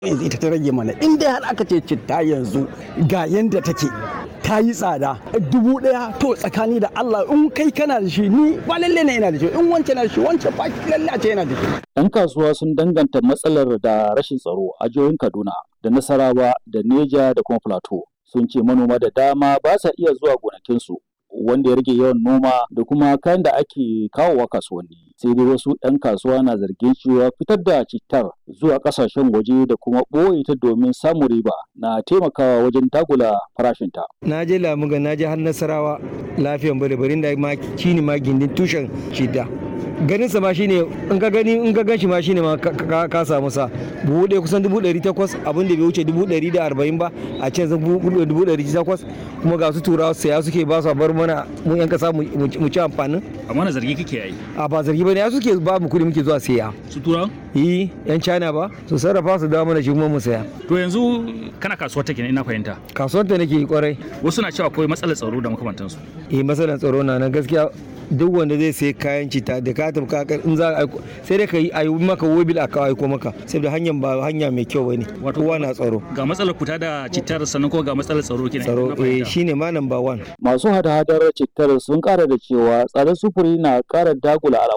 yanzu ita ta rage mana in dai har aka ce citta yanzu ga yanda take ta yi tsada dubu ɗaya to tsakani da Allah in kai kana da shi ni ba lalle ne yana da shi in wancan na da shi wancan ba lalle a ce yana da shi 'Yan kasuwa sun danganta matsalar da rashin tsaro a jihohin Kaduna da Nasarawa da Neja da kuma Plateau. Sun ce manoma da dama ba sa iya zuwa gonakinsu wanda ya rage yawan noma da kuma kayan da ake kawowa kasuwanni. Sai dai wasu 'yan kasuwa na zargin cewa fitar da cittar zuwa kasashen waje da kuma ɓoye ta domin samun riba na taimakawa wajen dagula farashinta. na je lamuga na je har nasarawa lafiyan bari barin da ma shine ma gindin tushen shida ganin sa ma shine in ka gani in ka ganshi ma shine ma ka- ka ka samu sa buhu ɗaya kusan dubu ɗari takwas abin da bai wuce dubu ɗari da arba'in ba a can zan buhu dubu ɗari takwas kuma ga su turawa saya suke ba su a bar mana mu yan kasa mu mu ci amfanin amma na zargi kake yi a ba zargi ba ne ya suke ba mu kuɗi muke zuwa saya su turawan yi yan china ba su sarrafa su dawo mana shi kuma mu saya to yanzu kana kasuwar take ne ina fahimta kasuwar ta nake kwarai wasu na cewa akwai matsalar tsaro da makamantansu eh matsalar tsaro na nan gaskiya duk wanda zai sai kayan cita da ka tafi ka in za a aiko sai dai ka yi ayi maka wobil a kawo aiko maka saboda hanyar ba hanya mai kyau bane kowa na tsaro ga matsalar kuta da cittar sannan kuma ga matsalar tsaro kenan tsaro ina eh fahimta. shine ma number one Masu hada-hadar cittar sun ƙara da cewa tsadar sufuri na ƙara dagula al'amuran